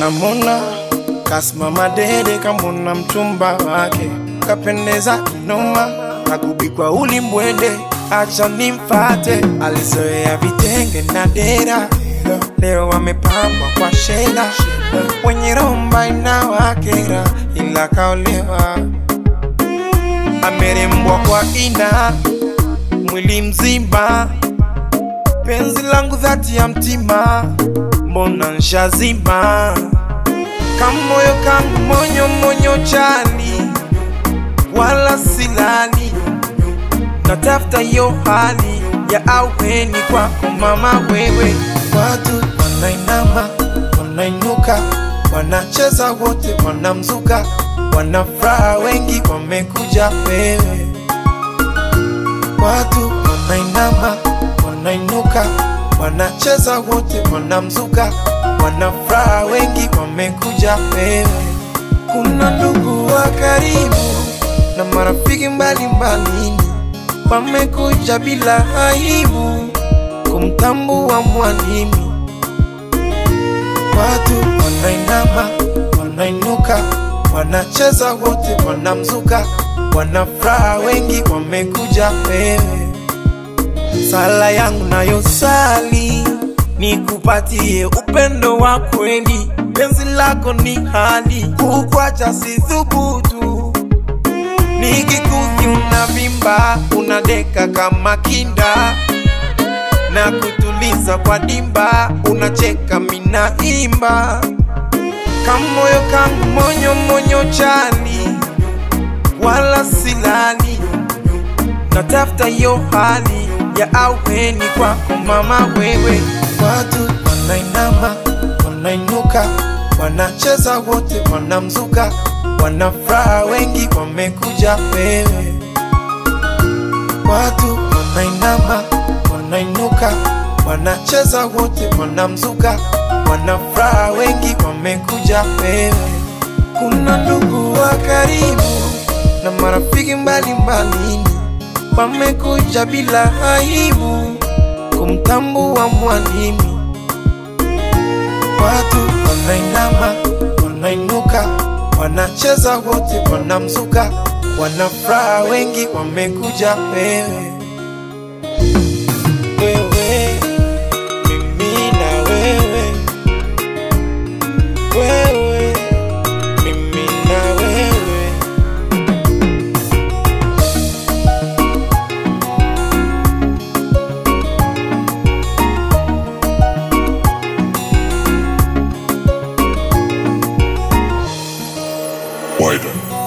namona kasimama dede kamona mchumba wake kapendeza kinoma nakubikwa ulimbwende acha nimfate alizoea vitenge na dera leo wamepambwa kwa shela wenye romba inawakera ila kaolewa amerembwa kwa ina mwili mzima penzi langu dhati ya mtima mbona nshazima kamoyo kangu monyo monyo chali wala silali natafuta hiyo hali ya aweni kwako mama wewe watu wanainama wanainuka wanacheza wote wanamzuka wanafuraha wengi wamekuja wewe watu wanainama wanainuka wanacheza wote wanamzuka wanafuraha wengi wamekuja wewe kuna ndugu wa karibu na marafiki mbalimbali wamekuja bila aibu kumtambua mwalimu watu wanainama wanainuka wanacheza wote wanamzuka wanafuraha wengi wamekuja wewe sala yangu nayosali nikupatie upendo wa kweli penzi lako ni hali kukwacha si thubutu nikikuthi unavimba unadeka kama kinda na kutuliza kwa dimba unacheka minaimba kamoyo kangu monyo monyo chali wala silali natafuta hiyo hali ya aweni kwako mama wewe watu wanainama wanainuka wanacheza wote wanamzuka wanafuraha wengi wamekuja wewe watu wanainama wanainuka wanacheza wote wanamzuka wanafuraha wengi wamekuja wewe kuna ndugu wa karibu na marafiki mbalimbali wamekuja bila aibu kumtambua mwalimu watu wanainama wanainuka wanacheza wote wanamzuka wanafuraha wengi wamekuja wewe wewe mimi na wewe wewe mimi na wewe Wider.